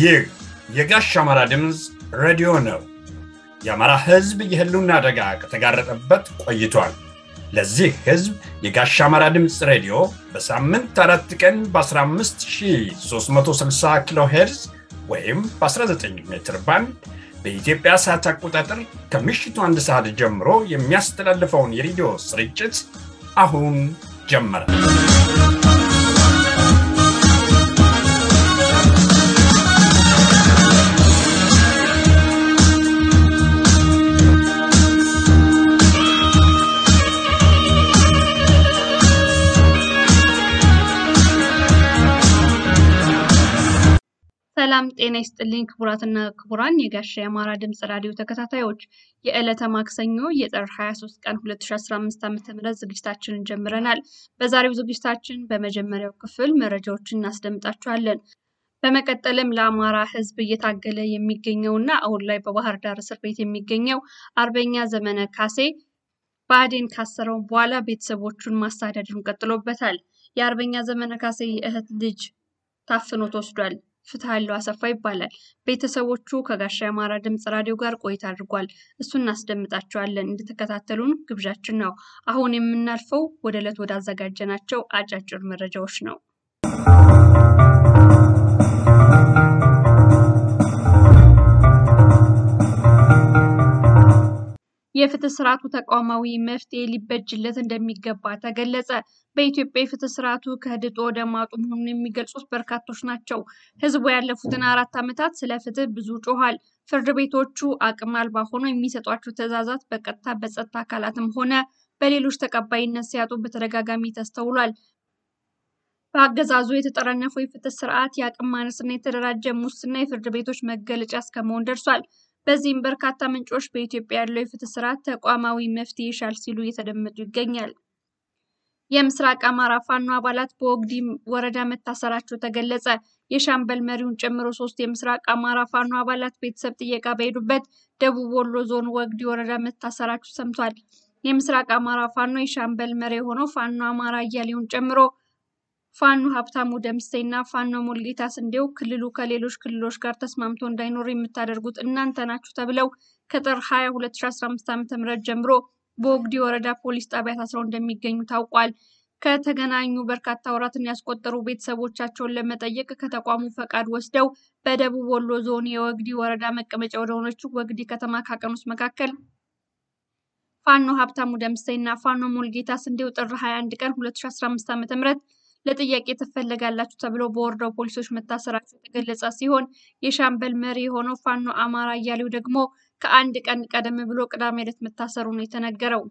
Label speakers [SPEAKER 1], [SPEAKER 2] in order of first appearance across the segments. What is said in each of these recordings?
[SPEAKER 1] ይህ የጋሽ አማራ ድምፅ ሬዲዮ ነው። የአማራ ሕዝብ የህልውና አደጋ ከተጋረጠበት ቆይቷል። ለዚህ ሕዝብ የጋሽ አማራ ድምፅ ሬዲዮ በሳምንት አራት ቀን በ15360 ኪሎ ሄርዝ ወይም በ19 ሜትር ባንድ በኢትዮጵያ ሰዓት አቆጣጠር ከምሽቱ አንድ ሰዓት ጀምሮ የሚያስተላልፈውን የሬዲዮ ስርጭት አሁን ጀመረ።
[SPEAKER 2] ሰላም ጤና ይስጥልኝ ክቡራትና ክቡራን የጋሻ የአማራ ድምፅ ራዲዮ ተከታታዮች የዕለተ ማክሰኞ የጥር 23 ቀን 2015 ዓ.ም ዝግጅታችንን ጀምረናል። በዛሬው ዝግጅታችን በመጀመሪያው ክፍል መረጃዎችን እናስደምጣችኋለን። በመቀጠልም ለአማራ ሕዝብ እየታገለ የሚገኘውና አሁን ላይ በባህር ዳር እስር ቤት የሚገኘው አርበኛ ዘመነ ካሴ ብአዴን ካሰረው በኋላ ቤተሰቦቹን ማሳደዱን ቀጥሎበታል። የአርበኛ ዘመነ ካሴ የእህት ልጅ ታፍኖ ተወስዷል። ፍትሃለው አሰፋ ይባላል። ቤተሰቦቹ ከጋሻ የአማራ ድምፅ ራዲዮ ጋር ቆይታ አድርጓል። እሱን እናስደምጣቸዋለን። እንድትከታተሉን ግብዣችን ነው። አሁን የምናልፈው ወደ ዕለት ወደ አዘጋጀናቸው አጫጭር መረጃዎች ነው። የፍትህ ስርዓቱ ተቋማዊ መፍትሄ ሊበጅለት እንደሚገባ ተገለጸ። በኢትዮጵያ የፍትህ ስርዓቱ ከድጡ ወደ ማጡ መሆኑን የሚገልጹት በርካቶች ናቸው። ህዝቡ ያለፉትን አራት ዓመታት ስለ ፍትህ ብዙ ጮኋል። ፍርድ ቤቶቹ አቅም አልባ ሆነው የሚሰጧቸው ትዕዛዛት በቀጥታ በጸጥታ አካላትም ሆነ በሌሎች ተቀባይነት ሲያጡ በተደጋጋሚ ተስተውሏል። በአገዛዙ የተጠረነፈው የፍትህ ስርዓት የአቅም ማነስና የተደራጀ ሙስና የፍርድ ቤቶች መገለጫ እስከመሆን ደርሷል። በዚህም በርካታ ምንጮች በኢትዮጵያ ያለው የፍትህ ስርዓት ተቋማዊ መፍትሄ ይሻል ሲሉ እየተደመጡ ይገኛል። የምስራቅ አማራ ፋኖ አባላት በወግዲ ወረዳ መታሰራቸው ተገለጸ። የሻምበል መሪውን ጨምሮ ሶስት የምስራቅ አማራ ፋኖ አባላት ቤተሰብ ጥየቃ በሄዱበት ደቡብ ወሎ ዞን ወግዲ ወረዳ መታሰራቸው ሰምቷል። የምስራቅ አማራ ፋኖ የሻምበል መሪ የሆነው ፋኖ አማራ እያሌውን ጨምሮ ፋኖ ሀብታሙ ደምሴና ፋኖ ሙልጌታ ስንዴው ክልሉ ከሌሎች ክልሎች ጋር ተስማምቶ እንዳይኖር የምታደርጉት እናንተ ናችሁ ተብለው ከጥር 20 2015 ዓ.ም ጀምሮ በወግዲ ወረዳ ፖሊስ ጣቢያ ታስረው እንደሚገኙ ታውቋል። ከተገናኙ በርካታ ወራትን ያስቆጠሩ ቤተሰቦቻቸውን ለመጠየቅ ከተቋሙ ፈቃድ ወስደው በደቡብ ወሎ ዞን የወግዲ ወረዳ መቀመጫ ወደሆነችው ወግዲ ከተማ ካቀኑት መካከል ፋኖ ሀብታሙ ደምሴና ፋኖ ሙልጌታ ስንዴው ጥር 21 ቀን 2015 ዓ.ም ለጥያቄ ትፈለጋላችሁ ተብሎ በወረዳው ፖሊሶች መታሰራቸው የተገለጸ ሲሆን የሻምበል መሪ የሆነው ፋኖ አማራ እያሌው ደግሞ ከአንድ ቀን ቀደም ብሎ ቅዳሜ ዕለት መታሰሩ ነው የተነገረው።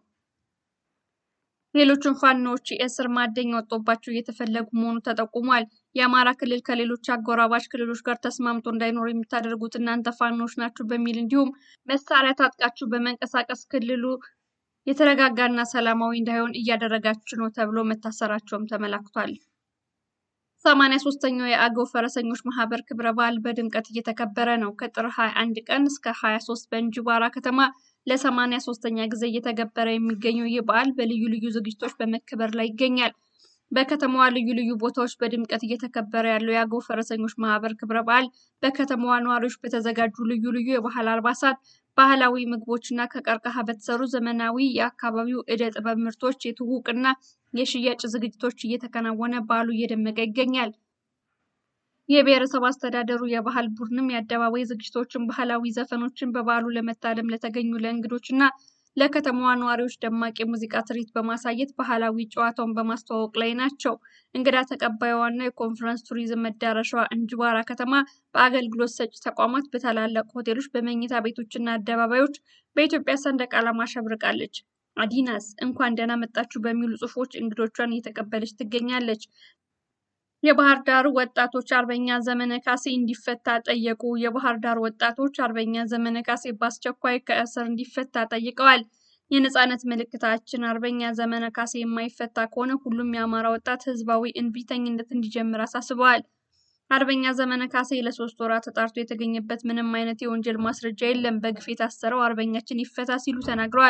[SPEAKER 2] ሌሎቹም ፋኖዎች የእስር ማደኛ ወጥቶባቸው እየተፈለጉ መሆኑ ተጠቁሟል። የአማራ ክልል ከሌሎች አጎራባች ክልሎች ጋር ተስማምቶ እንዳይኖር የምታደርጉት እናንተ ፋኖዎች ናችሁ በሚል እንዲሁም መሳሪያ ታጥቃችሁ በመንቀሳቀስ ክልሉ የተረጋጋና ሰላማዊ እንዳይሆን እያደረጋችሁ ነው ተብሎ መታሰራቸውም ተመላክቷል። ሰማንያ ሶስተኛው የአገው ፈረሰኞች ማህበር ክብረ በዓል በድምቀት እየተከበረ ነው። ከጥር 21 ቀን እስከ 23 በእንጅባራ ከተማ ለሰማንያ ሶስተኛ ጊዜ እየተገበረ የሚገኘው ይህ በዓል በልዩ ልዩ ዝግጅቶች በመከበር ላይ ይገኛል። በከተማዋ ልዩ ልዩ ቦታዎች በድምቀት እየተከበረ ያለው የአገው ፈረሰኞች ማህበር ክብረ በዓል በከተማዋ ነዋሪዎች በተዘጋጁ ልዩ ልዩ የባህል አልባሳት፣ ባህላዊ ምግቦችና ከቀርከሃ በተሰሩ ዘመናዊ የአካባቢው ዕደ ጥበብ ምርቶች የትውውቅና የሽያጭ ዝግጅቶች እየተከናወነ በዓሉ እየደመቀ ይገኛል። የብሔረሰብ አስተዳደሩ የባህል ቡድንም የአደባባይ ዝግጅቶችን፣ ባህላዊ ዘፈኖችን በበዓሉ ለመታደም ለተገኙ ለእንግዶችና ለከተማዋ ነዋሪዎች ደማቅ የሙዚቃ ትርኢት በማሳየት ባህላዊ ጨዋታውን በማስተዋወቅ ላይ ናቸው። እንግዳ ተቀባይዋና የኮንፈረንስ ቱሪዝም መዳረሻዋ እንጅባራ ከተማ በአገልግሎት ሰጪ ተቋማት፣ በታላላቅ ሆቴሎች፣ በመኝታ ቤቶችና አደባባዮች በኢትዮጵያ ሰንደቅ ዓላማ አሸብርቃለች። አዲናስ እንኳን ደህና መጣችሁ በሚሉ ጽሑፎች እንግዶቿን እየተቀበለች ትገኛለች። የባህር ዳር ወጣቶች አርበኛ ዘመነ ካሴ እንዲፈታ ጠየቁ። የባህር ዳር ወጣቶች አርበኛ ዘመነ ካሴ በአስቸኳይ ከእስር እንዲፈታ ጠይቀዋል። የነጻነት ምልክታችን አርበኛ ዘመነ ካሴ የማይፈታ ከሆነ ሁሉም የአማራ ወጣት ህዝባዊ እንቢተኝነት እንዲጀምር አሳስበዋል። አርበኛ ዘመነ ካሴ ለሶስት ወራት ተጣርቶ የተገኘበት ምንም አይነት የወንጀል ማስረጃ የለም። በግፍ የታሰረው አርበኛችን ይፈታ ሲሉ ተናግረዋል።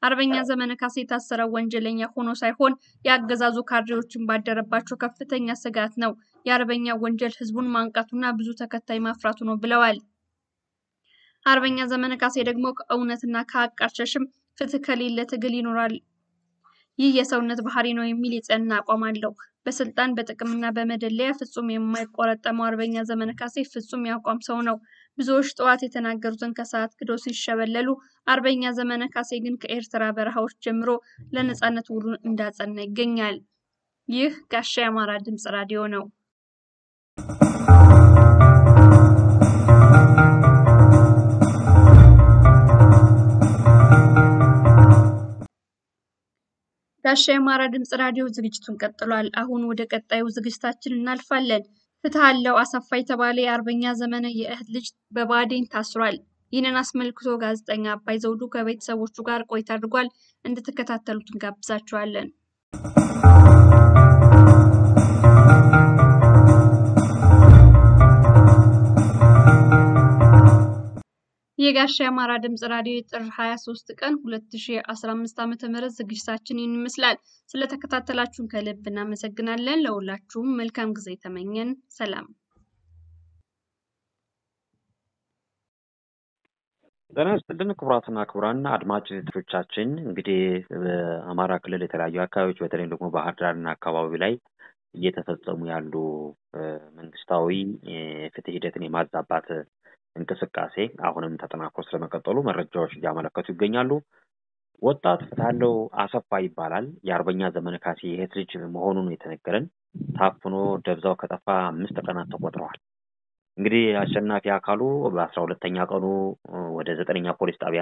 [SPEAKER 2] አርበኛ ዘመነ ካሴ የታሰረው ወንጀለኛ ሆኖ ሳይሆን የአገዛዙ ካድሬዎችን ባደረባቸው ከፍተኛ ስጋት ነው። የአርበኛ ወንጀል ህዝቡን ማንቃቱና ብዙ ተከታይ ማፍራቱ ነው ብለዋል። አርበኛ ዘመነ ካሴ ደግሞ ከእውነትና ከሀቅ አልሸሽም፣ ፍትህ ከሌለ ትግል ይኖራል፣ ይህ የሰውነት ባህሪ ነው የሚል የጸና አቋም አለው። በስልጣን በጥቅምና በመደለያ ፍጹም የማይቆረጠመው አርበኛ ዘመነ ካሴ ፍጹም የአቋም ሰው ነው። ብዙዎች ጠዋት የተናገሩትን ከሰዓት ክዶ ሲሸበለሉ፣ አርበኛ ዘመነ ካሴ ግን ከኤርትራ በረሃዎች ጀምሮ ለነጻነት ውሉን እንዳጸና ይገኛል። ይህ ጋሻ የአማራ ድምፅ ራዲዮ ነው። ጋሻ የአማራ ድምፅ ራዲዮ ዝግጅቱን ቀጥሏል። አሁን ወደ ቀጣዩ ዝግጅታችን እናልፋለን። ፍትህ አለው አሰፋ የተባለ የአርበኛ ዘመነ የእህት ልጅ በባዴን ታስሯል። ይህንን አስመልክቶ ጋዜጠኛ አባይ ዘውዱ ከቤተሰቦቹ ጋር ቆይታ አድርጓል። እንድትከታተሉት እንጋብዛችኋለን። የጋሻ የአማራ ድምፅ ራዲዮ የጥር 23 ቀን 2015 ዓ.ም ዝግጅታችን ይህን ይመስላል። ስለተከታተላችሁን ከልብ እናመሰግናለን። ለሁላችሁም መልካም ጊዜ ተመኘን። ሰላም።
[SPEAKER 3] ጤና ይስጥልን ክቡራትና ክቡራን አድማጭ ተመልካቾቻችን፣ እንግዲህ በአማራ ክልል የተለያዩ አካባቢዎች በተለይም ደግሞ ባህር ዳርና አካባቢ ላይ እየተፈጸሙ ያሉ መንግስታዊ የፍትህ ሂደትን የማዛባት እንቅስቃሴ አሁንም ተጠናክሮ ስለመቀጠሉ መረጃዎች እያመለከቱ ይገኛሉ። ወጣት ፍትሃለው አሰፋ ይባላል። የአርበኛ ዘመነ ካሴ የእህት ልጅ መሆኑን የተነገረን ታፍኖ ደብዛው ከጠፋ አምስት ቀናት ተቆጥረዋል። እንግዲህ አሸናፊ አካሉ በአስራ ሁለተኛ ቀኑ ወደ ዘጠነኛ ፖሊስ ጣቢያ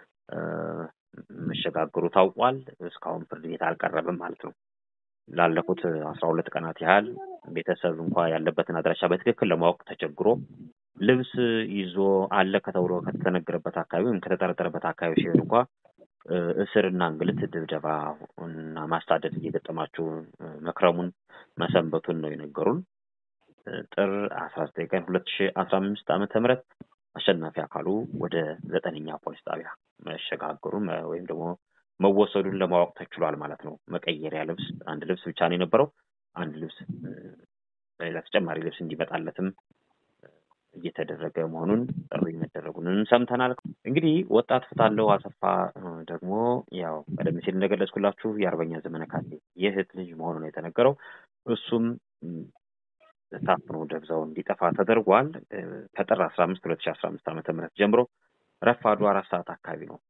[SPEAKER 3] መሸጋገሩ ታውቋል። እስካሁን ፍርድ ቤት አልቀረበም ማለት ነው። ላለፉት አስራ ሁለት ቀናት ያህል ቤተሰብ እንኳ ያለበትን አድራሻ በትክክል ለማወቅ ተቸግሮ ልብስ ይዞ አለ ከተብሎ ከተነገረበት አካባቢ ወይም ከተጠረጠረበት አካባቢ ሲሄድ እንኳ እስርና እንግልት፣ ድብደባ እና ማሳደድ እየገጠማቸው መክረሙን መሰንበቱን ነው የነገሩን። ጥር አስራ ዘጠኝ ቀን ሁለት ሺ አስራ አምስት ዓመተ ምህረት አሸናፊ አካሉ ወደ ዘጠነኛ ፖሊስ ጣቢያ መሸጋገሩን ወይም ደግሞ መወሰዱን ለማወቅ ተችሏል ማለት ነው። መቀየሪያ ልብስ አንድ ልብስ ብቻ ነው የነበረው። አንድ ልብስ ሌላ ተጨማሪ ልብስ እንዲመጣለትም እየተደረገ መሆኑን ጥሪ መደረጉንም ሰምተናል። እንግዲህ ወጣት ፍትሃለው አሰፋ ደግሞ ያው ቀደም ሲል እንደገለጽኩላችሁ የአርበኛ ዘመነ ካሴ የእህት ልጅ መሆኑ ነው የተነገረው። እሱም ታፍኖ ደብዛው እንዲጠፋ ተደርጓል። ከጥር አስራ አምስት ሁለት ሺ አስራ አምስት ዓመተ ምህረት ጀምሮ ረፋዱ አራት ሰዓት አካባቢ ነው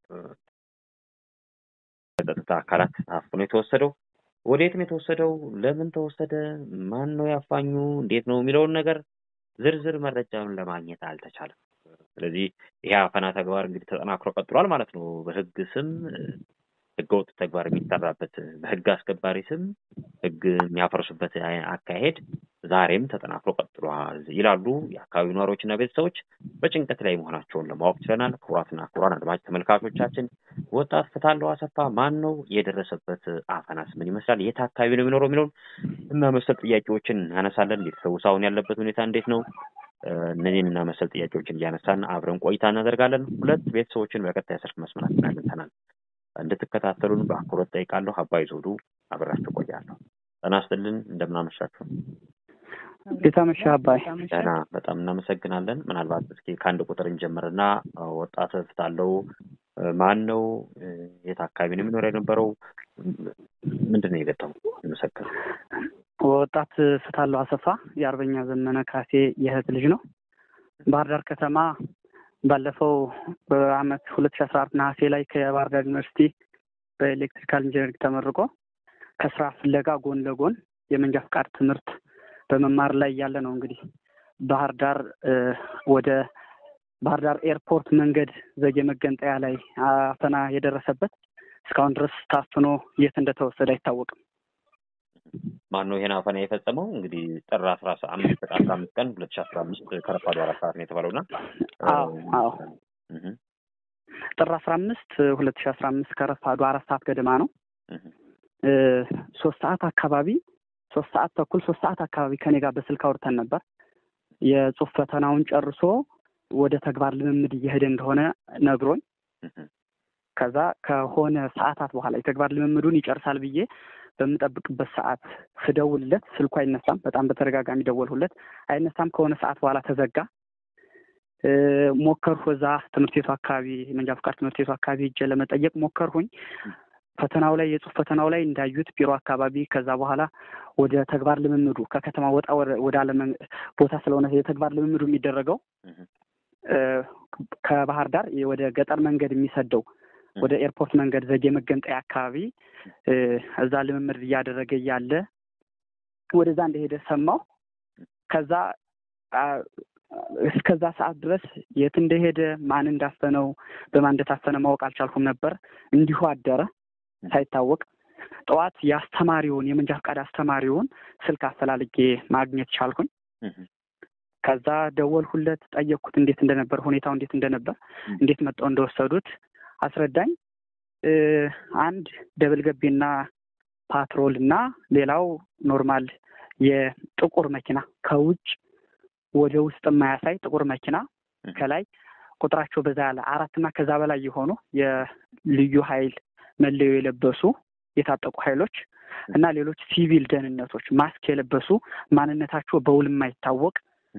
[SPEAKER 3] በጸጥታ አካላት ታፍኖ የተወሰደው። ወዴት ነው የተወሰደው? ለምን ተወሰደ? ማን ነው ያፋኙ? እንዴት ነው የሚለውን ነገር ዝርዝር መረጃውን ለማግኘት አልተቻለም። ስለዚህ ይሄ አፈና ተግባር እንግዲህ ተጠናክሮ ቀጥሏል ማለት ነው። በህግ ስም ህገወጥ ተግባር የሚሰራበት በህግ አስከባሪ ስም ህግ የሚያፈርሱበት አካሄድ ዛሬም ተጠናክሮ ቀጥሏል ይላሉ የአካባቢው ነዋሪዎችና ቤተሰቦች በጭንቀት ላይ መሆናቸውን ለማወቅ ችለናል። ክቡራትና ክቡራን አድማጭ ተመልካቾቻችን ወጣት ፍትሃለው አሰፋ ማን ነው? የደረሰበት አፈናስ ምን ይመስላል? የት አካባቢ ነው የሚኖረው የሚለውን እና መሰል ጥያቄዎችን እናነሳለን። ቤተሰቡ አሁን ያለበት ሁኔታ እንዴት ነው? እነዚህን እና መሰል ጥያቄዎችን እያነሳን አብረን ቆይታ እናደርጋለን። ሁለት ቤተሰቦችን በቀጥታ የስልክ መስመራችን አግኝተናል። እንድትከታተሉን በአክብሮት ጠይቃለሁ። አባይ ዘውዱ አብራችሁ ቆያለሁ። ጤና ይስጥልን። እንደምናመሻችሁ።
[SPEAKER 4] እንዴት አመሻህ አባይ?
[SPEAKER 3] ደህና፣ በጣም እናመሰግናለን። ምናልባት እስኪ ከአንድ ቁጥር እንጀምርና ወጣት ፍትሃለው ማን ነው? የት አካባቢ ነው የሚኖር የነበረው? ምንድን ነው የገጠመው? መሰከር
[SPEAKER 4] ወጣት ፍትሃለው አሰፋ የአርበኛ ዘመነ ካሴ የእህት ልጅ ነው። ባህር ዳር ከተማ ባለፈው በአመት ሁለት ሺ አስራ አራት ነሐሴ ላይ ከባህር ዳር ዩኒቨርሲቲ በኤሌክትሪካል ኢንጂነሪንግ ተመርቆ ከስራ ፍለጋ ጎን ለጎን የመንጃ ፍቃድ ትምህርት በመማር ላይ ያለ ነው። እንግዲህ ባህር ዳር ወደ ባህር ዳር ኤርፖርት መንገድ ዘጌ መገንጠያ ላይ አፈና የደረሰበት እስካሁን ድረስ ታፍኖ የት እንደተወሰደ አይታወቅም።
[SPEAKER 3] ማን ነው ይሄን አፈና የፈጸመው? እንግዲህ ጥር አስራ አምስት አስራ አምስት ቀን ሁለት ሺ አስራ አምስት ከረፋዱ አራት ሰዓት ነው የተባለውና
[SPEAKER 4] አዎ አዎ ጥር አስራ አምስት ሁለት ሺ አስራ አምስት ከረፋዱ አራት ሰዓት ገደማ ነው። ሶስት ሰዓት አካባቢ ሶስት ሰዓት ተኩል ሶስት ሰዓት አካባቢ ከኔ ጋር በስልክ አውርተን ነበር። የጽሁፍ ፈተናውን ጨርሶ ወደ ተግባር ልምምድ እየሄደ እንደሆነ ነግሮኝ ከዛ ከሆነ ሰዓታት በኋላ የተግባር ልምምዱን ይጨርሳል ብዬ በምጠብቅበት ሰዓት ስደውልለት ስልኩ አይነሳም። በጣም በተደጋጋሚ ደወልሁለት፣ አይነሳም። ከሆነ ሰዓት በኋላ ተዘጋ። ሞከርሁ። እዛ ትምህርት ቤቱ አካባቢ መንጃ ፈቃድ ትምህርት ቤቱ አካባቢ ሄጄ ለመጠየቅ ሞከርሁኝ። ፈተናው ላይ የጽሁፍ ፈተናው ላይ እንዳዩት ቢሮ አካባቢ ከዛ በኋላ ወደ ተግባር ልምምዱ ከከተማ ወጣ ወደ አለ ቦታ ስለሆነ የተግባር ልምምዱ የሚደረገው ከባህር ዳር ወደ ገጠር መንገድ የሚሰደው ወደ ኤርፖርት መንገድ ዘጌ መገንጠያ አካባቢ እዛ ልምምድ እያደረገ እያለ ወደዛ እንደሄደ ሰማሁ። ከዛ እስከዛ ሰዓት ድረስ የት እንደሄደ ማን እንዳፈነው በማን እንደታፈነ ማወቅ አልቻልኩም ነበር። እንዲሁ አደረ ሳይታወቅ። ጠዋት የአስተማሪውን የመንጃ ፈቃድ አስተማሪውን ስልክ አፈላልጌ ማግኘት ቻልኩኝ። ከዛ ደወልሁለት፣ ጠየቅኩት እንዴት እንደነበር ሁኔታው እንዴት እንደነበር እንዴት መጣው እንደወሰዱት አስረዳኝ። አንድ ደብል ገቢና ፓትሮል እና ሌላው ኖርማል የጥቁር መኪና ከውጭ ወደ ውስጥ የማያሳይ ጥቁር መኪና ከላይ ቁጥራቸው በዛ ያለ አራት እና ከዛ በላይ የሆኑ የልዩ ኃይል መለዮ የለበሱ የታጠቁ ኃይሎች እና ሌሎች ሲቪል ደህንነቶች ማስክ የለበሱ ማንነታቸው በውል የማይታወቅ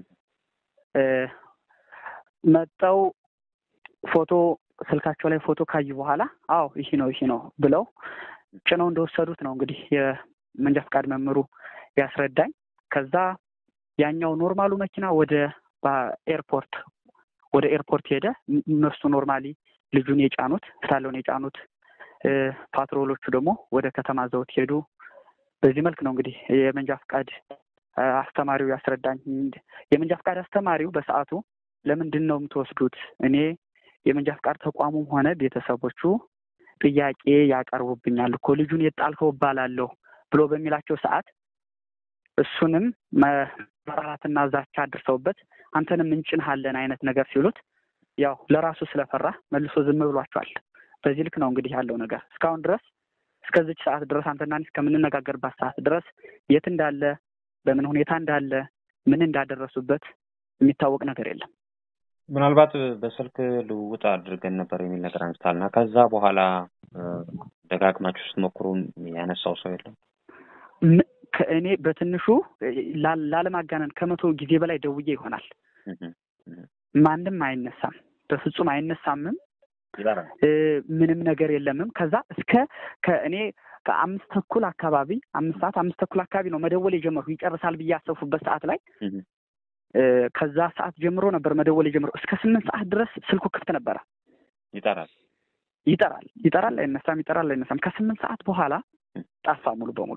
[SPEAKER 4] መጠው ፎቶ ስልካቸው ላይ ፎቶ ካዩ በኋላ አዎ ይሄ ነው ይሄ ነው ብለው ጭነው እንደወሰዱት ነው እንግዲህ የመንጃ ፈቃድ መምህሩ ያስረዳኝ። ከዛ ያኛው ኖርማሉ መኪና ወደ ኤርፖርት ወደ ኤርፖርት ሄደ። እነሱ ኖርማሊ ልጁን የጫኑት ስታለውን የጫኑት ፓትሮሎቹ ደግሞ ወደ ከተማ ዘውት ሄዱ። በዚህ መልክ ነው እንግዲህ የመንጃ ፈቃድ አስተማሪው ያስረዳኝ። የመንጃ ፈቃድ አስተማሪው በሰዓቱ ለምንድን ነው የምትወስዱት? እኔ የመንጃ ፈቃድ ተቋሙም ሆነ ቤተሰቦቹ ጥያቄ ያቀርቡብኛል እኮ ልጁን የጣልከው እባላለሁ ብሎ በሚላቸው ሰዓት እሱንም መራራትና ዛቻ አድርሰውበት አንተንም እንጭንሃለን አይነት ነገር ሲሉት ያው ለራሱ ስለፈራ መልሶ ዝም ብሏቸዋል። በዚህ ልክ ነው እንግዲህ ያለው ነገር እስካሁን ድረስ እስከዚች ሰዓት ድረስ አንተና እኔ እስከምንነጋገርባት ሰዓት ድረስ የት እንዳለ በምን ሁኔታ እንዳለ ምን እንዳደረሱበት የሚታወቅ ነገር የለም።
[SPEAKER 3] ምናልባት በስልክ ልውውጥ አድርገን ነበር የሚል ነገር አንስታል እና ከዛ በኋላ ደጋግማችሁ ስትሞክሩ ያነሳው ሰው የለም?
[SPEAKER 4] ከእኔ በትንሹ ላለማጋነን ከመቶ ጊዜ በላይ ደውዬ ይሆናል። ማንም አይነሳም፣ በፍጹም አይነሳምም። ምንም ነገር የለምም። ከዛ እስከ ከእኔ ከአምስት ተኩል አካባቢ አምስት ሰዓት አምስት ተኩል አካባቢ ነው መደወል የጀመርኩ ይጨርሳል ብዬ ያሰብኩበት ሰዓት ላይ ከዛ ሰዓት ጀምሮ ነበር መደወል የጀመረው። እስከ ስምንት ሰዓት ድረስ ስልኩ ክፍት ነበረ።
[SPEAKER 3] ይጠራል
[SPEAKER 4] ይጠራል ይጠራል፣ አይነሳም፣ ይጠራል፣ አይነሳም። ከስምንት ሰዓት በኋላ ጠፋ ሙሉ በሙሉ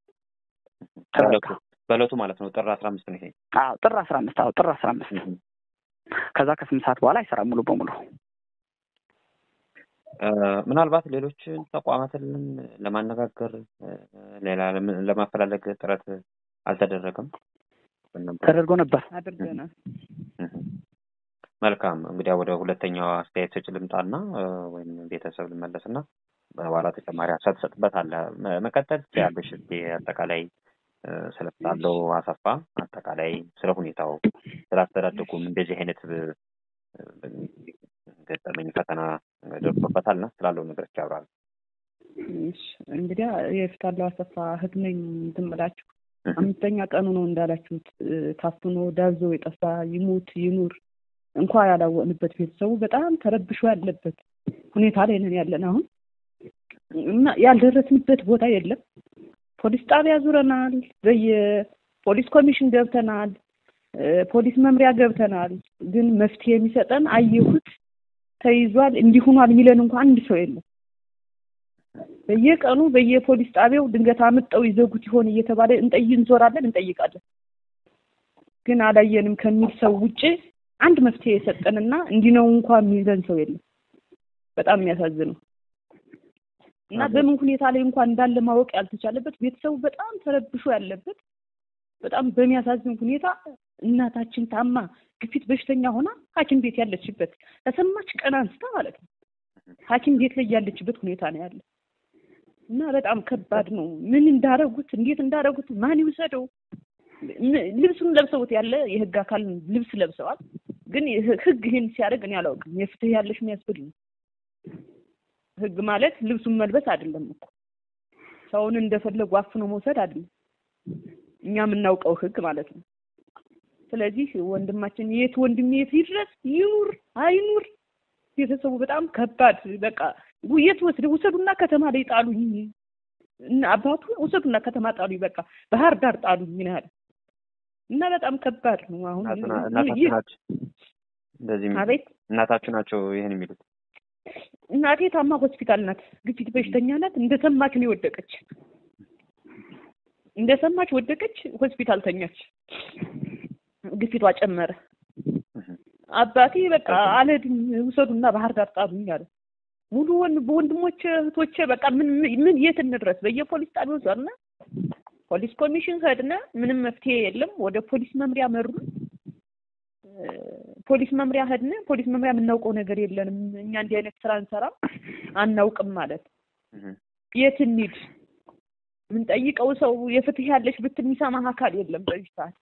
[SPEAKER 3] በእለቱ ማለት ነው። ጥር አስራ አምስት ነው ይሄ።
[SPEAKER 4] አዎ ጥር አስራ አምስት አዎ ጥር አስራ አምስት ከዛ ከስምንት ሰዓት በኋላ አይሰራም ሙሉ በሙሉ።
[SPEAKER 3] ምናልባት ሌሎችን ተቋማትን ለማነጋገር ሌላ ለማፈላለግ ጥረት አልተደረገም?
[SPEAKER 4] ተደርጎ ነበር አድርገናል።
[SPEAKER 3] መልካም እንግዲያ ወደ ሁለተኛው አስተያየት ሰጭ ልምጣና ወይም ቤተሰብ ልመለስና በኋላ ተጨማሪ ሀሳብ ትሰጥበታለህ። መቀጠል ያለሽ አጠቃላይ ስለታለው አሰፋ አጠቃላይ ስለ ሁኔታው ስላስተዳደጉም እንደዚህ አይነት ገጠመኝ ፈተና ደርሶበታል እና ስላለው ነገሮች ያብራል።
[SPEAKER 5] እንግዲያ የፍታለው አሰፋ እህት ነኝ እንትን ብላችሁ አምስተኛ ቀኑ ነው እንዳላችሁት ታፍኖ ዳዞ የጠፋ ይሙት ይኑር እንኳ ያላወቅንበት ቤተሰቡ በጣም ተረብሾ ያለበት ሁኔታ ላይ ነን ያለን አሁን እና ያልደረስንበት ቦታ የለም። ፖሊስ ጣቢያ ዙረናል። በየፖሊስ ኮሚሽን ገብተናል። ፖሊስ መምሪያ ገብተናል። ግን መፍትሄ የሚሰጠን አየሁት፣ ተይዟል፣ እንዲሁኗል የሚለን እንኳን አንድ ሰው የለም። በየቀኑ በየፖሊስ ጣቢያው ድንገት አምጠው ይዘጉት ይሆን እየተባለ እንጠይ እንዞራለን፣ እንጠይቃለን። ግን አላየንም ከሚል ሰው ውጭ አንድ መፍትሄ የሰጠንና እንዲህ ነው እንኳን የሚለን ሰው የለም። በጣም የሚያሳዝነው እና በምን ሁኔታ ላይ እንኳን እንዳለ ማወቅ ያልተቻለበት ቤተሰቡ በጣም ተረብሾ ያለበት በጣም በሚያሳዝን ሁኔታ እናታችን ታማ ግፊት በሽተኛ ሆና ሐኪም ቤት ያለችበት ከሰማች ቀን አንስታ ማለት ነው ሐኪም ቤት ላይ ያለችበት ሁኔታ ነው ያለ እና በጣም ከባድ ነው። ምን እንዳረጉት እንዴት እንዳረጉት ማን ይውሰደው? ልብሱን ለብሰውት ያለ የህግ አካል ልብስ ለብሰዋል። ግን ህግ ይህን ሲያደርግ እኔ አላውቅም። የፍትህ ያለሽ የሚያስብል ነው ህግ ማለት ልብሱን መልበስ አይደለም እኮ ሰውን እንደፈለጉ አፍኖ መውሰድ አይደለም። እኛ የምናውቀው ህግ ማለት ነው። ስለዚህ ወንድማችን የት ወንድሜ የት ይድረስ ይኑር አይኑር ቤተሰቡ በጣም ከባድ በቃ የት ወስደ ውሰዱና ከተማ ላይ ጣሉኝ እና አባቱ ውሰዱና ከተማ ጣሉኝ በቃ ባህር ዳር ጣሉኝ ምን ያህል እና በጣም ከባድ ነው። አሁን
[SPEAKER 3] እናታችሁ ናቸው እንደዚህ የሚሉት?
[SPEAKER 5] አቤት
[SPEAKER 3] እናታችሁ ናቸው ይህን የሚሉት?
[SPEAKER 5] እናቴ ታማ ሆስፒታል ናት። ግፊት በሽተኛ ናት። እንደሰማች ነው የወደቀች። እንደሰማች ወደቀች፣ ሆስፒታል ተኛች። ግፊቷ ጨመረ። አባቴ በቃ አልሄድም ውሰዱና ባህር ዳር ጣሉኝ አለ። ሙሉ ወን በወንድሞቼ እህቶቼ በቃ ምን ምን የት እንድረስ? በየፖሊስ ጣቢያው ዞርነ፣ ፖሊስ ኮሚሽን ሄድነ፣ ምንም መፍትሄ የለም። ወደ ፖሊስ መምሪያ መሩ። ፖሊስ መምሪያ ሄድነ። ፖሊስ መምሪያ የምናውቀው ነገር የለንም እኛ እንዲህ አይነት ስራ እንሰራ አናውቅም ማለት የት እንሂድ? የምንጠይቀው ሰው የፍትህ ያለሽ ብትል የሚሰማህ አካል የለም በዚህ ሰዓት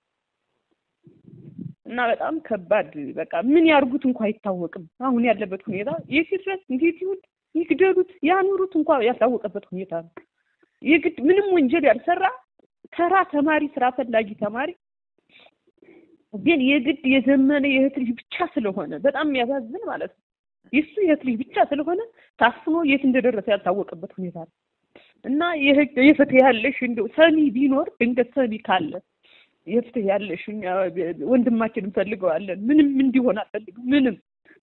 [SPEAKER 5] እና በጣም ከባድ በቃ ምን ያርጉት እንኳ አይታወቅም። አሁን ያለበት ሁኔታ የት ይድረስ፣ እንዴት ይሁን፣ ይግደሉት፣ ያኑሩት እንኳ ያልታወቀበት ሁኔታ ነው። የግድ ምንም ወንጀል ያልሰራ ተራ ተማሪ፣ ስራ ፈላጊ ተማሪ ግን የግድ የዘመነ የእህት ልጅ ብቻ ስለሆነ በጣም የሚያሳዝን ማለት ነው። የሱ የእህት ልጅ ብቻ ስለሆነ ታፍኖ የት እንደደረሰ ያልታወቀበት ሁኔታ ነው እና የህግ የፍትህ ያለሽ እንደው ሰሚ ቢኖር ድንገት ሰሚ ካለ የፍትህ ያለሽ እኛ ወንድማችን እንፈልገዋለን። ምንም እንዲሆን አልፈልግም። ምንም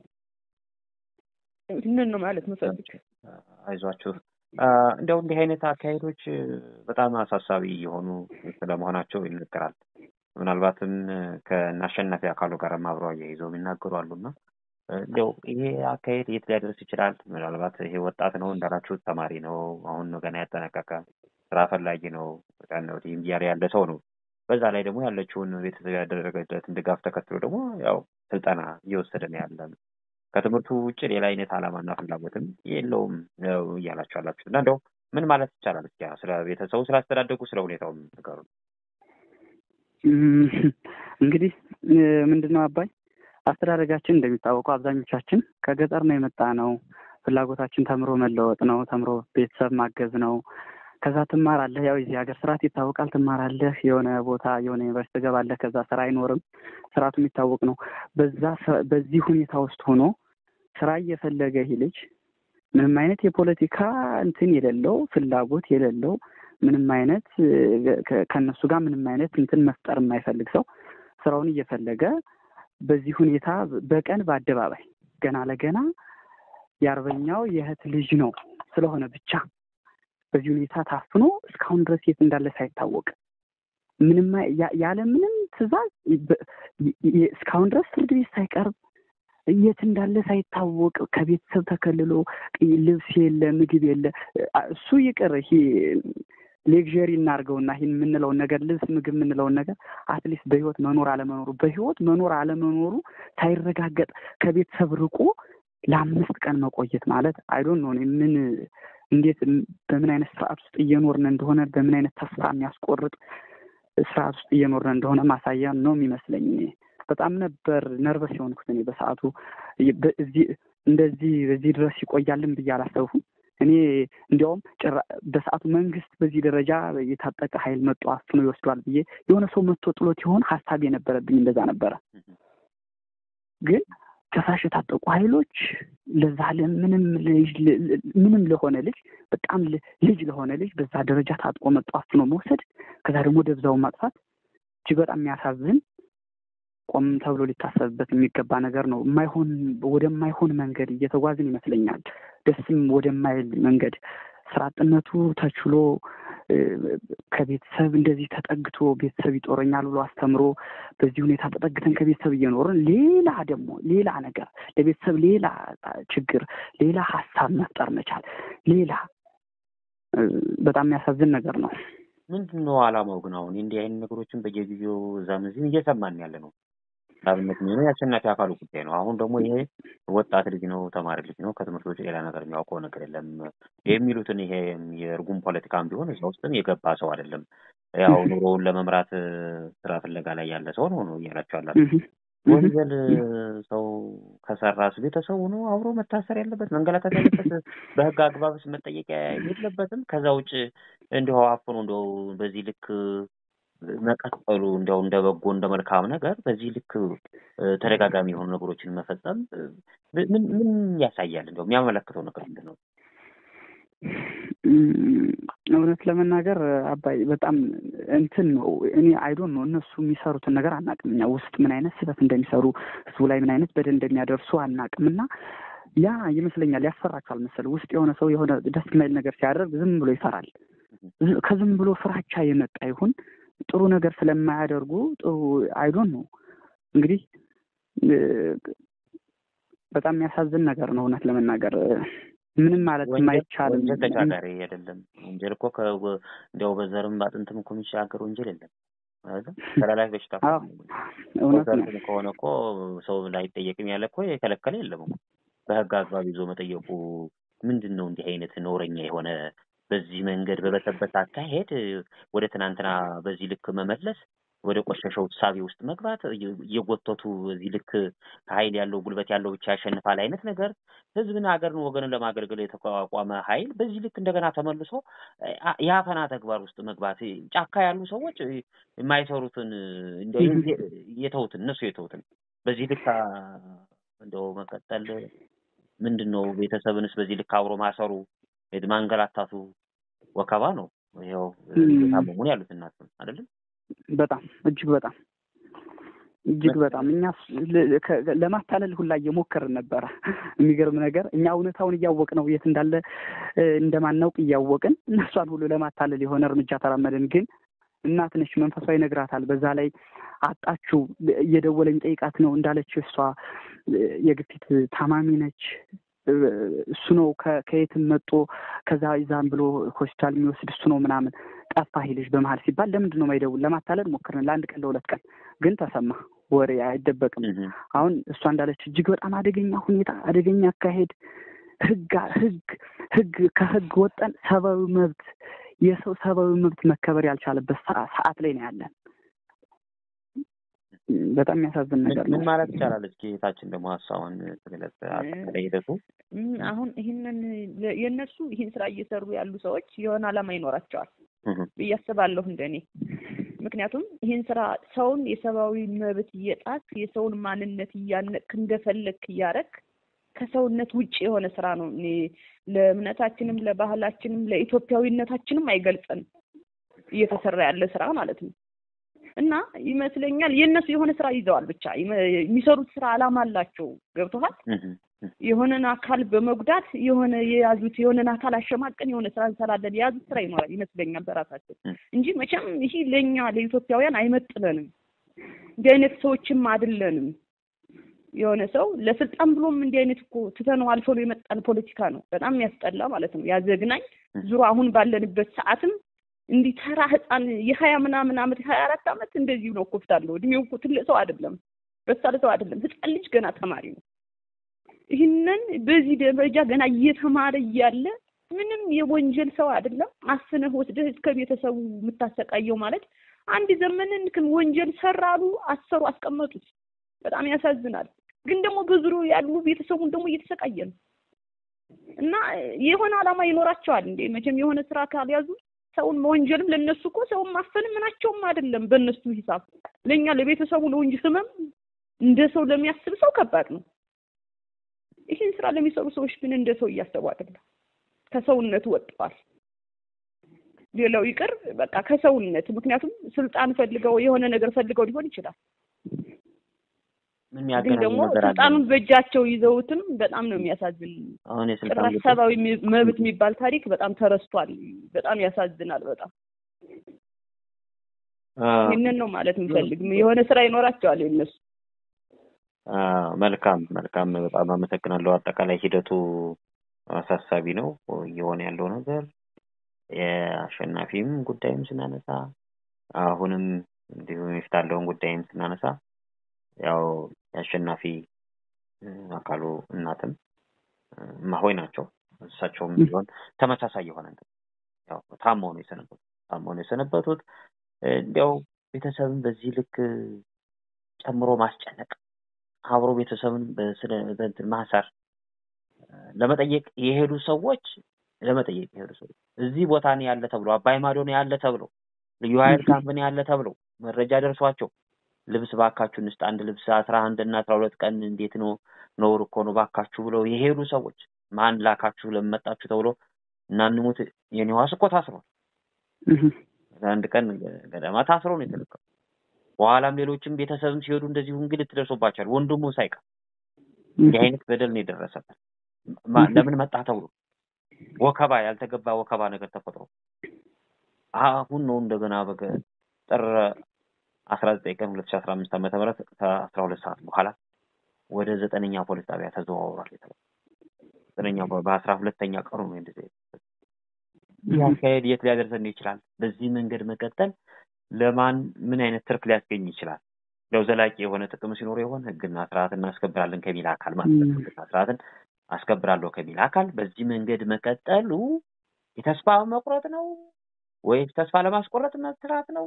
[SPEAKER 5] ይህንን ነው ማለት መፈልግ።
[SPEAKER 3] አይዟችሁ። እንደው እንዲህ አይነት አካሄዶች በጣም አሳሳቢ የሆኑ ስለመሆናቸው ይነገራል። ምናልባትም ከአሸናፊ አካሉ ጋር አብረው አያይዘው የሚናገሩ አሉና እንደው ይሄ አካሄድ የት ሊያደርስ ይችላል? ምናልባት ይሄ ወጣት ነው እንዳላችሁት ተማሪ ነው፣ አሁን ነው ገና ያጠናቀቀ ስራ ፈላጊ ነው፣ ወዲህም እያለ ያለ ሰው ነው። በዛ ላይ ደግሞ ያለችውን ቤተሰብ ያደረገለትን ድጋፍ ተከትሎ ደግሞ ያው ስልጠና እየወሰደ ነው ያለ ከትምህርቱ ውጭ ሌላ አይነት ዓላማና ፍላጎትም የለውም ነው እያላችሁ ያላችሁ እና እንደው ምን ማለት ይቻላል? እስኪ ስለ ቤተሰቡ ስላስተዳደጉ ስለ ሁኔታው ንገሩ።
[SPEAKER 4] እንግዲህ ምንድነው አባይ አስተዳደጋችን እንደሚታወቀው አብዛኞቻችን ከገጠር ነው የመጣ ነው። ፍላጎታችን ተምሮ መለወጥ ነው። ተምሮ ቤተሰብ ማገዝ ነው። ከዛ ትማራለህ። ያው የዚህ ሀገር ስርዓት ይታወቃል። ትማራለህ፣ የሆነ ቦታ የሆነ ዩኒቨርሲቲ ትገባለህ። ከዛ ስራ አይኖርም። ስርዓቱ የሚታወቅ ነው። በዛ በዚህ ሁኔታ ውስጥ ሆኖ ስራ እየፈለገ ይህ ልጅ ምንም አይነት የፖለቲካ እንትን የሌለው ፍላጎት የሌለው ምንም አይነት ከእነሱ ጋር ምንም አይነት እንትን መፍጠር የማይፈልግ ሰው ስራውን እየፈለገ በዚህ ሁኔታ በቀን በአደባባይ ገና ለገና የአርበኛው የእህት ልጅ ነው ስለሆነ ብቻ በዚህ ሁኔታ ታፍኖ እስካሁን ድረስ የት እንዳለ ሳይታወቅ ምንም ያለ ምንም ትዕዛዝ እስካሁን ድረስ ፍርድ ቤት ሳይቀርብ የት እንዳለ ሳይታወቅ ከቤተሰብ ተከልሎ ልብስ የለ፣ ምግብ የለ። እሱ ይቅር ይሄ ሌክዠሪ እናድርገውና ይህን የምንለውን ነገር ልብስ፣ ምግብ የምንለውን ነገር አትሊስት በህይወት መኖር አለመኖሩ በህይወት መኖር አለመኖሩ ሳይረጋገጥ ከቤተሰብ ርቆ ለአምስት ቀን መቆየት ማለት አይዶን ነው ምን እንዴት በምን አይነት ስርዓት ውስጥ እየኖርን እንደሆነ በምን አይነት ተስፋ የሚያስቆርጥ ስርዓት ውስጥ እየኖርን እንደሆነ ማሳያ ነው የሚመስለኝ። በጣም ነበር ነርቨስ የሆንኩት እኔ በሰዓቱ እንደዚህ በዚህ ድረስ ይቆያልን ብዬ አላሰብኩም። እኔ እንዲያውም ጭራ በሰዓቱ መንግስት በዚህ ደረጃ የታጠቀ ኃይል መጥቶ አፍኖ ይወስዷል ብዬ የሆነ ሰው መጥቶ ጥሎት ይሆን ሀሳብ የነበረብኝ እንደዛ ነበረ። ግን ከሳሽ የታጠቁ ኃይሎች ለዛ ለምንም ምንም ለሆነ ልጅ በጣም ልጅ ለሆነ ልጅ በዛ ደረጃ ታጥቆ መጥቶ አፍኖ መውሰድ ከዛ ደግሞ ደብዛውን ማጥፋት እጅግ በጣም የሚያሳዝን ቆም ተብሎ ሊታሰብበት የሚገባ ነገር ነው። የማይሆን ወደማይሆን መንገድ እየተጓዝን ይመስለኛል። ደስም ወደማይል መንገድ ስራ አጥነቱ ተችሎ ከቤተሰብ እንደዚህ ተጠግቶ ቤተሰብ ይጦረኛል ብሎ አስተምሮ በዚህ ሁኔታ ተጠግተን ከቤተሰብ እየኖርን ሌላ ደግሞ ሌላ ነገር ለቤተሰብ ሌላ ችግር፣ ሌላ ሀሳብ መፍጠር መቻል ሌላ በጣም የሚያሳዝን ነገር ነው።
[SPEAKER 3] ምንድን ነው አላማው ግን? አሁን እንዲህ አይነት ነገሮችን በየጊዜው እዛም እዚህም እየሰማን ያለ ነው። ለአብነት የሚሆነው የአሸናፊ አካሉ ጉዳይ ነው። አሁን ደግሞ ይሄ ወጣት ልጅ ነው፣ ተማሪ ልጅ ነው፣ ከትምህርት ውጭ ሌላ ነገር የሚያውቀው ነገር የለም የሚሉትን ይሄ የእርጉም ፖለቲካም ቢሆን እዛ ውስጥም የገባ ሰው አይደለም። ያው ኑሮውን ለመምራት ስራ ፍለጋ ላይ ያለ ሰው ነው ነው እያላቸው ያላችሁ ወንጀል ሰው ከሰራስ ቤተሰቡ ነው አብሮ መታሰር ያለበት መንገላታት ያለበት በህግ አግባብስ መጠየቅ የለበትም። ከዛ ውጭ እንዲሁ አፍኖ እንደው በዚህ ልክ መቀጠሉ እንዲያው እንደ በጎ እንደ መልካም ነገር በዚህ ልክ ተደጋጋሚ የሆኑ ነገሮችን መፈጸም ምን ምን ያሳያል? እንዲያው የሚያመለክተው ነገር ምንድን ነው?
[SPEAKER 4] እውነት ለመናገር አባይ በጣም እንትን ነው። እኔ አይዶን ነው እነሱ የሚሰሩትን ነገር አናቅም። እኛ ውስጥ ምን አይነት ስህተት እንደሚሰሩ ህዝቡ ላይ ምን አይነት በደል እንደሚያደርሱ አናቅም እና ያ ይመስለኛል ያስፈራቸዋል መሰለህ። ውስጥ የሆነ ሰው የሆነ ደስ የማይል ነገር ሲያደርግ ዝም ብሎ ይፈራል። ከዝም ብሎ ፍራቻ የመጣ ይሁን ጥሩ ነገር ስለማያደርጉ ጥሩ አይዶን ነው እንግዲህ በጣም የሚያሳዝን ነገር ነው እውነት ለመናገር ምንም ማለት የማይቻልም
[SPEAKER 3] ወንጀል ተሻጋሪ አይደለም። ወንጀል እኮ እንዲያው በዘርም በአጥንትም እኮ የሚሻገር ወንጀል የለም። ተላላፊ በሽታ በዘርም ከሆነ እኮ ሰው ላይጠየቅም ያለ እኮ የከለከለ የለም እኮ በህግ አግባብ ይዞ መጠየቁ ምንድን ነው? እንዲህ አይነት ነውረኛ የሆነ በዚህ መንገድ በበተበት አካሄድ ወደ ትናንትና በዚህ ልክ መመለስ ወደ ቆሸሸው ሳቢ ውስጥ መግባት እየጎተቱ በዚህ ልክ ኃይል ያለው ጉልበት ያለው ብቻ ያሸንፋል አይነት ነገር ህዝብን፣ ሀገርን፣ ወገንን ለማገልገል የተቋቋመ ኃይል በዚህ ልክ እንደገና ተመልሶ የአፈና ተግባር ውስጥ መግባት ጫካ ያሉ ሰዎች የማይሰሩትን የተውትን እነሱ የተውትን በዚህ ልክ እንደው መቀጠል ምንድን ነው? ቤተሰብንስ በዚህ ልክ አብሮ ማሰሩ ማንገላታቱ ወከባ ነው። ይኸው ታመሙን ያሉት እናት አይደለም
[SPEAKER 4] በጣም እጅግ በጣም እጅግ በጣም እኛ ለማታለል ሁላ እየሞከርን ነበረ። የሚገርም ነገር እኛ እውነታውን እያወቅ ነው የት እንዳለ እንደማናውቅ እያወቅን እነሷን ሁሉ ለማታለል የሆነ እርምጃ ተራመድን። ግን እናት ነች፣ መንፈሷ ይነግራታል። በዛ ላይ አጣችው እየደወለኝ ጠይቃት ነው እንዳለች እሷ የግፊት ታማሚ ነች። እሱ ነው ከየትም መጦ ከዛ ይዛም ብሎ ሆስፒታል የሚወስድ እሱ ነው ምናምን ጠፋ ይልሽ በመሀል ሲባል ለምንድን ነው ማይደውል? ለማታለል ሞክርን ለአንድ ቀን ለሁለት ቀን ግን ተሰማ። ወሬ አይደበቅም። አሁን እሷ እንዳለች እጅግ በጣም አደገኛ ሁኔታ፣ አደገኛ አካሄድ፣ ህግ ህግ ህግ ከህግ ወጠን ሰብአዊ መብት የሰው ሰብአዊ መብት መከበር ያልቻለበት ሰዓት ላይ ነው ያለን። በጣም የሚያሳዝን ነገር ነው።
[SPEAKER 3] ምን ማለት ይቻላል? እስኪ የታችን ደግሞ ሀሳቡን ተገለጸ አጠቃላይ ሂደቱ
[SPEAKER 5] አሁን ይህንን የእነሱ ይህን ስራ እየሰሩ ያሉ ሰዎች የሆነ ዓላማ ይኖራቸዋል ብዬ አስባለሁ እንደኔ። ምክንያቱም ይህን ስራ ሰውን የሰብአዊ መብት እየጣት የሰውን ማንነት እያነቅክ እንደፈለግክ እያረክ ከሰውነት ውጭ የሆነ ስራ ነው። እኔ ለእምነታችንም ለባህላችንም ለኢትዮጵያዊነታችንም አይገልጸንም እየተሰራ ያለ ስራ ማለት ነው። እና ይመስለኛል የእነሱ የሆነ ስራ ይዘዋል። ብቻ የሚሰሩት ስራ አላማ አላቸው። ገብቶሃል? የሆነን አካል በመጉዳት የሆነ የያዙት የሆነን አካል አሸማቀን የሆነ ስራ እንሰራለን የያዙት ስራ ይኖራል ይመስለኛል በራሳቸው እንጂ መቼም ይሄ ለእኛ ለኢትዮጵያውያን አይመጥለንም። እንዲህ አይነት ሰዎችም አይደለንም። የሆነ ሰው ለስልጣን ብሎም እንዲህ አይነት እኮ ትተነው አልፎ የመጣን ፖለቲካ ነው። በጣም የሚያስጠላ ማለት ነው። ያዘግናኝ ዙሮ አሁን ባለንበት ሰዓትም እንዲህ ተራ ህፃን የሀያ ምናምን አመት ሀያ አራት አመት እንደዚሁ ነው ኮፍታለሁ። እድሜው እኮ ትልቅ ሰው አይደለም፣ በሳል ሰው አይደለም፣ ህፃን ልጅ ገና ተማሪ ነው። ይህንን በዚህ ደረጃ ገና እየተማረ እያለ ምንም የወንጀል ሰው አይደለም። አስነህ ወስደህ እስከ ቤተሰቡ የምታሰቃየው ማለት አንድ ዘመንን ወንጀል ሰራሉ፣ አሰሩ፣ አስቀመጡት። በጣም ያሳዝናል። ግን ደግሞ በዙሪያው ያሉ ቤተሰቡን ደግሞ እየተሰቃየ ነው እና የሆነ ዓላማ ይኖራቸዋል እንዴ መቼም የሆነ ስራ ካልያዙ ሰውን መወንጀልም ለነሱ እኮ ሰውን ማፈንም ምናቸውም አይደለም። በእነሱ ሂሳብ ለእኛ ለቤተሰቡ ለወንጅ ህመም እንደ ሰው ለሚያስብ ሰው ከባድ ነው። ይህን ስራ ለሚሰሩ ሰዎች ግን እንደ ሰው እያሰቡ አይደለም። ከሰውነቱ ወጥተዋል። ሌላው ይቅር በቃ ከሰውነት ምክንያቱም ስልጣን ፈልገው የሆነ ነገር ፈልገው ሊሆን ይችላል። ግን ደግሞ ስልጣኑን በእጃቸው ይዘውትም በጣም ነው የሚያሳዝን።
[SPEAKER 3] አሁን
[SPEAKER 5] ጭራሽ ሰብአዊ መብት የሚባል ታሪክ በጣም ተረስቷል። በጣም ያሳዝናል። በጣም ይህንን ነው ማለት የምፈልግ። የሆነ ስራ ይኖራቸዋል የነሱ።
[SPEAKER 3] መልካም መልካም፣ በጣም አመሰግናለሁ። አጠቃላይ ሂደቱ አሳሳቢ ነው እየሆነ ያለው ነገር የአሸናፊም ጉዳይም ስናነሳ አሁንም እንዲሁም የፊታለውን ጉዳይም ስናነሳ ያው የአሸናፊ አካሉ እናትም ማሆይ ናቸው። እሳቸውም ቢሆን ተመሳሳይ የሆነ ያው ታመው ነው የሰነበቱት ታመው ነው የሰነበቱት። እንዲያው ቤተሰብን በዚህ ልክ ጨምሮ ማስጨነቅ አብሮ ቤተሰብን በስነ በእንትን ማሰር ለመጠየቅ የሄዱ ሰዎች ለመጠየቅ የሄዱ ሰዎች እዚህ ቦታ ነው ያለ ተብሎ አባይ ማዶ ነው ያለ ተብሎ ልዩ ኃይል ካምፕ ነው ያለ ተብሎ መረጃ ደርሷቸው ልብስ ባካችሁን ውስጥ አንድ ልብስ አስራ አንድ እና አስራ ሁለት ቀን እንዴት ነው ነውር እኮ ነው ባካችሁ ብለው የሄዱ ሰዎች ማን ላካችሁ ለመጣችሁ ተብሎ እናንሙት የኔዋስ እኮ ታስሯል። አንድ ቀን ገደማ ታስሮ ነው የተለቀው። በኋላም ሌሎችም ቤተሰብም ሲሄዱ እንደዚሁ እንግልት ደርሶባቸዋል። ወንድሙ ሳይቀር እንዲህ አይነት በደል ነው የደረሰበት። ለምን መጣ ተብሎ ወከባ፣ ያልተገባ ወከባ ነገር ተፈጥሮ አሁን ነው እንደገና በገ ጥር አስራ ዘጠኝ ቀን ሁለት ሺ አስራ አምስት ዓመተ ምህረት ከአስራ ሁለት ሰዓት በኋላ ወደ ዘጠነኛ ፖሊስ ጣቢያ ተዘዋውሯል የተባለው ዘጠነኛ በአስራ ሁለተኛ ቀኑ ነው እንደዚህ ይህ አካሄድ የት ሊያደርሰን ይችላል? በዚህ መንገድ መቀጠል ለማን ምን አይነት ትርፍ ሊያስገኝ ይችላል? ያው ዘላቂ የሆነ ጥቅም ሲኖር የሆነ ህግና ስርዓት እናስከብራለን ከሚል አካል ማለት ነው። ህግና ስርዓትን አስከብራለሁ ከሚል አካል በዚህ መንገድ መቀጠሉ የተስፋ መቁረጥ ነው ወይስ ተስፋ ለማስቆረጥ መስራት ነው?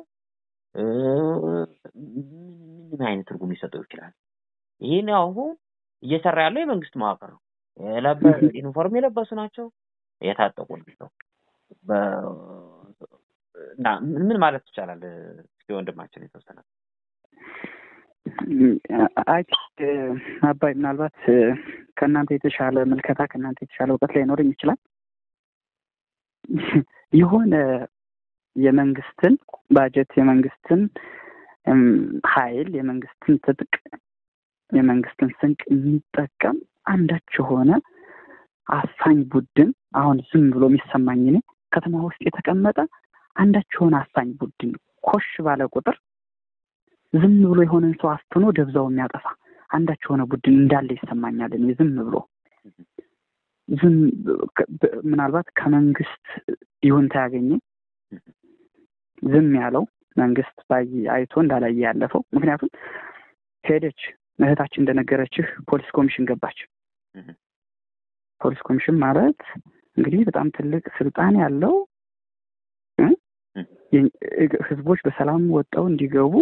[SPEAKER 3] ምን አይነት ትርጉም ሊሰጠው ይችላል? ይህን አሁን እየሰራ ያለው የመንግስት መዋቅር ነው። ዩኒፎርም የለበሱ ናቸው፣ የታጠቁ ናቸው። እና ምን ማለት ይቻላል? እስኪ ወንድማችን የተወሰነ
[SPEAKER 4] አይ አባይ ምናልባት ከእናንተ የተሻለ ምልከታ ከእናንተ የተሻለ እውቀት ላይኖረኝ ይችላል። የሆነ የመንግስትን ባጀት የመንግስትን ኃይል የመንግስትን ትጥቅ የመንግስትን ስንቅ የሚጠቀም አንዳች የሆነ አፋኝ ቡድን አሁን ዝም ብሎ የሚሰማኝ እኔ ከተማ ውስጥ የተቀመጠ አንዳች የሆነ አፋኝ ቡድን ኮሽ ባለ ቁጥር ዝም ብሎ የሆነን ሰው አፍኖ ደብዛው የሚያጠፋ አንዳች የሆነ ቡድን እንዳለ ይሰማኛል። እኔ ዝም ብሎ ዝም ምናልባት ከመንግስት ይሁንታ ያገኘ ዝም ያለው መንግስት ባይ አይቶ እንዳላየ ያለፈው ምክንያቱም ሄደች እህታችን እንደነገረችህ ፖሊስ ኮሚሽን ገባች። ፖሊስ ኮሚሽን ማለት እንግዲህ በጣም ትልቅ ስልጣን ያለው ህዝቦች በሰላም ወጠው እንዲገቡ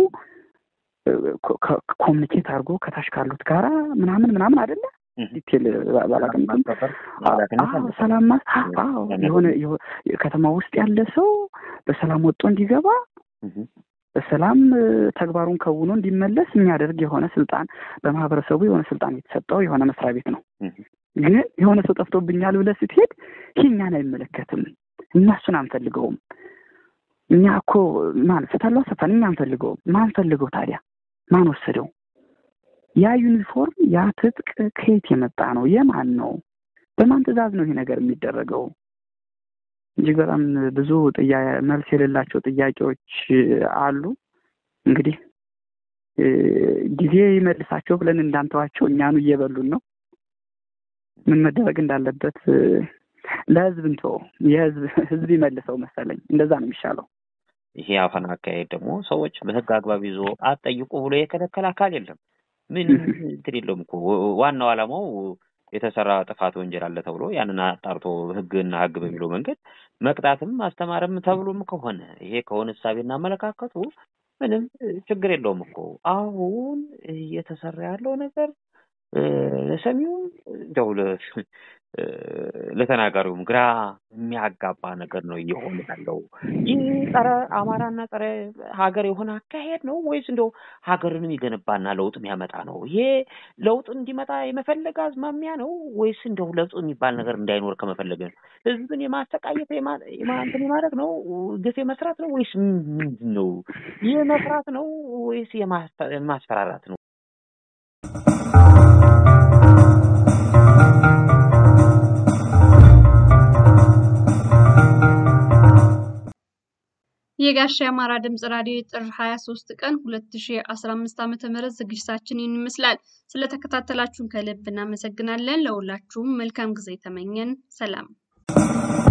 [SPEAKER 4] ኮሚኒኬት አድርጎ ከታች ካሉት ጋራ ምናምን ምናምን አይደለ ዲቴል ባላቅም ሰላም የሆነ ከተማ ውስጥ ያለ ሰው በሰላም ወጦ እንዲገባ በሰላም ተግባሩን ከውኖ እንዲመለስ የሚያደርግ የሆነ ስልጣን በማህበረሰቡ የሆነ ስልጣን የተሰጠው የሆነ መስሪያ ቤት ነው። ግን የሆነ ሰው ጠፍቶብኛል ብለህ ስትሄድ ይህ እኛን አይመለከትም፣ እኛ እሱን አንፈልገውም። እኛ እኮ ማን ፍታለው ሰፋን እኛ አንፈልገውም። ማን ፈልገው ታዲያ? ማን ወሰደው? ያ ዩኒፎርም ያ ትጥቅ ከየት የመጣ ነው? የማን ነው? በማን ትዕዛዝ ነው ይሄ ነገር የሚደረገው? እጅግ በጣም ብዙ መልስ የሌላቸው ጥያቄዎች አሉ። እንግዲህ ጊዜ ይመልሳቸው ብለን እንዳንተዋቸው እኛኑ እየበሉን ነው። ምን መደረግ እንዳለበት ለህዝብ እንቶ የህዝብ ህዝብ ይመልሰው መሰለኝ። እንደዛ ነው የሚሻለው።
[SPEAKER 3] ይሄ አፈና አካሄድ ደግሞ ሰዎች በህግ አግባብ ይዞ አትጠይቁ ብሎ የከለከለ አካል የለም። ምን እንትን የለውም እኮ ዋናው ዓላማው የተሰራ ጥፋት ወንጀል አለ ተብሎ ያንን አጣርቶ ህግና ህግ በሚለው መንገድ መቅጣትም ማስተማርም ተብሎም ከሆነ ይሄ ከሆነ እሳቤና አመለካከቱ ምንም ችግር የለውም እኮ አሁን እየተሰራ ያለው ነገር ለሰሚውም እንደው ለተናጋሪውም ግራ የሚያጋባ ነገር ነው እየሆነ ያለው። ይህ ጸረ አማራና ጸረ ሀገር የሆነ አካሄድ ነው ወይስ እንደው ሀገርን የሚገነባና ለውጥ የሚያመጣ ነው? ይሄ ለውጥ እንዲመጣ የመፈለግ አዝማሚያ ነው ወይስ እንደው ለውጥ የሚባል ነገር እንዳይኖር ከመፈለግ ነው? ህዝብን የማሰቃየት እንትን የማድረግ ነው? ግፍ የመስራት ነው ወይስ ምንድን ነው? የመስራት ነው ወይስ የማስፈራራት ነው?
[SPEAKER 2] የጋሻ የአማራ ድምጽ ራዲዮ ጥር 23 ቀን 2015 ዓ.ም ዝግጅታችን ይህን ይመስላል። ስለተከታተላችሁን ከልብ እናመሰግናለን። ለሁላችሁም መልካም ጊዜ ተመኘን። ሰላም